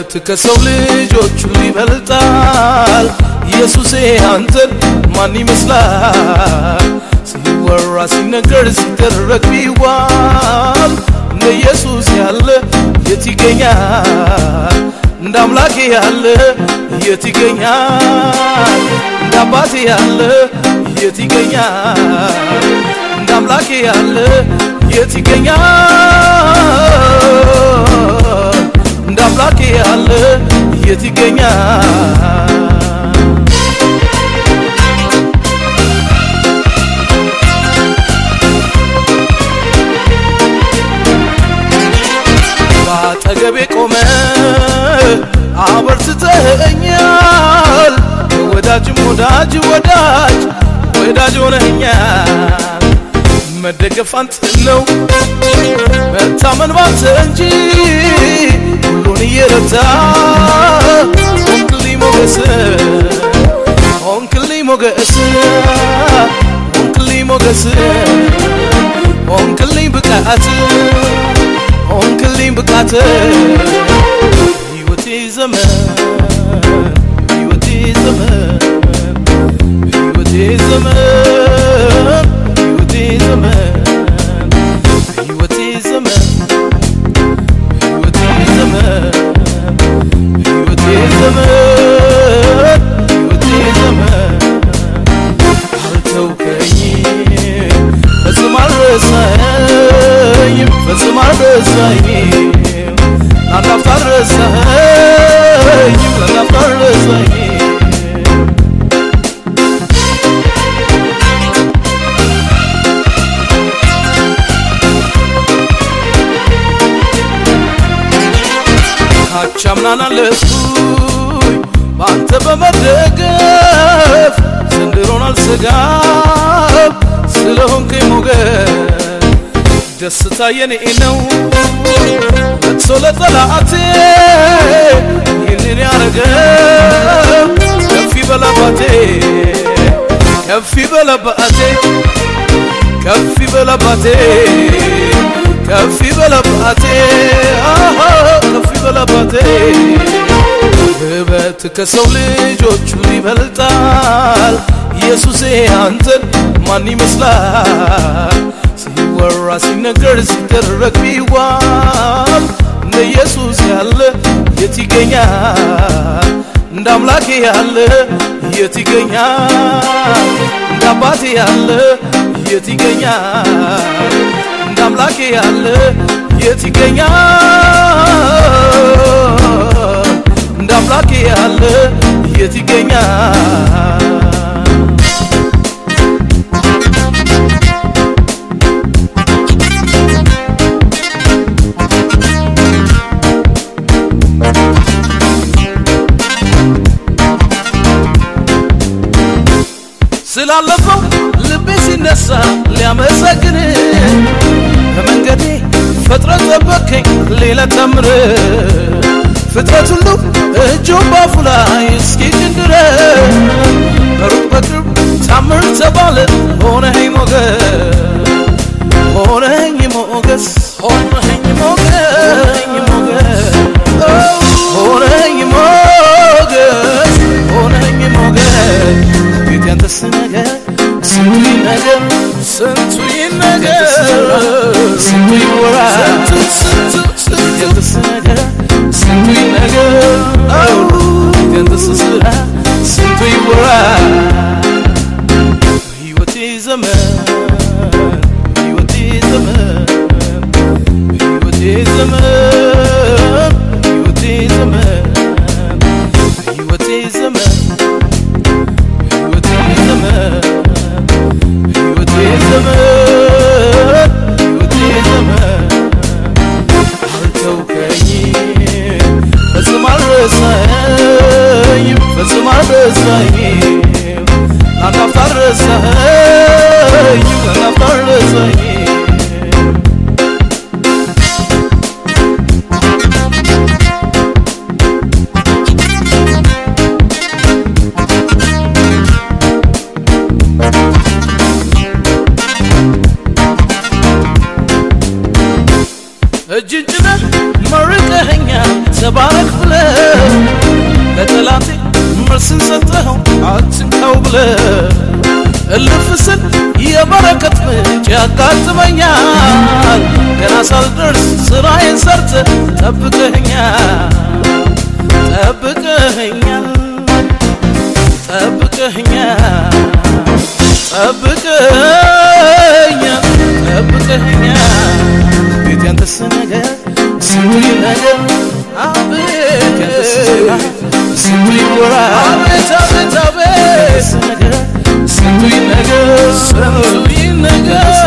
ውበት ከሰው ልጆች ሁሉ ይበልጣል። ኢየሱሴ አንተን ማን ይመስላል? ሲወራ ሲነገር ሲደረግ ቢዋል እንደ ኢየሱስ ያለ የት ይገኛል? እንደ አምላኬ ያለ የት ይገኛል? እንደ አባቴ ያለ የት ይገኛል? እንደ አምላኬ ያለ የት ይገኛል? እንደ አምላኬ ያለ የት ይገኛል? ባጠገቤ ቆመ አበርትተኸኛል ወዳጅም ወዳጅ ወዳጅ ወዳጅ ሆነኛል መደገፍ አንተ ነው መታመን ባንተ እንጂ ሁሉን እየረታ ሆንክልኝ ሞገስ ሆንክልኝ ሞገስ ሆንክልኝ ሞገስ ሆንክልኝ ብቃት ሆንክልኝ ብቃት ሕይወቴ ዘመን ሕይወቴ ዘመን ሕይወቴ ዘመን ሕይወቴ ዘመን ሕይወቴ ዘመን ሕይወቴ ዘመን ሕይወቴ ዘመን ሕይወቴ ዘመን አልተውከኝም ፈጽሞ አልረሳኸኝም ፈጽሞ አልረሳኸኝም ለአንድ አፍታ አልረሳኸኝም ለአንድ አፍታ አልረሳኸኝም ካቻምናን አለፍኩኝ በአንተ በመደገፍ ዘንድሮን አልሰጋም ስለሆንከኝ ሞገስ ደስታ የኔ ነው ለቅሶ ለጠላቴ ይህንን ያረገው ከፍ ይበላባቴ ከፍ ይበላባቴ ከፍ ይበላባቴ ከፍ ይበላባቴ አሃ ከፍ ይበላባቴ ውበት ከሰው ልጆች ሁሉ ይበልጣል። ኢየሱሴ አንተን ማን ይመስላል? ሲወራ ሲነገር ሲደረግ ቢዋል እንደ ኢየሱስ ያለ የት ይገኛል? እንደ አምላኬ ያለ የት ይገኛል? እንደ አባቴ ያለ የት ይገኛል? እንደ አምላኬ ያለ የት ይገኛል? እንደ አምላኬ ያለ የት ይገኛል? ስላለፈው ልቤ ሲነሳ ሊያመሰግን በመንገዴ ፈጥረ ጠበከኝ ሌላ ተምር ፍጥረት ሁሉ እጁን ባፉ ላይ እስኪጭን ድረስ በሩቅ በቅርብ ታምር ተባለ ሆነኸኝ ሞገስ ሆነኸኝ ሞገስ ሆነኸኝ ሞገስ ሆነኸኝ ሞገስ ሆነኸኝ ሞገስ ቤት ያንተስ ነገር ስንቱ ይነገር ስንቱ ይነገር ስንቱ ይወራ ስንቱ ስንቱ ያንተስ ነገር ስንቱ ይነገር ቤት ያንተስ ስራ ስንቱ ይወራ ሕይወቴ ዘመን ሕይወቴ ዘመን እጅን ጭነህ መርቀኸኛል ተባረክ ብለህ ለጠላቴ መልስን ሰጠኸው አትንካው ብለህ እልፍ ስል የበረከት ምንጭ ያጋጥመኛል ገና ሳልደርስ ስራዬን ሰርተ ጠብቀኸኛል ጠብቀኸኛል ጠብቀኸኛል ጠብቀኸኛል ጠብቀኸኛል ቤት ያንተስ ነገር ስንቱ ነገር አቤት ያንተስ ዜና ስንቱ ይወራ አቤት አቤት አቤት ነገር ስንቱ ነገር ስንቱ ነገር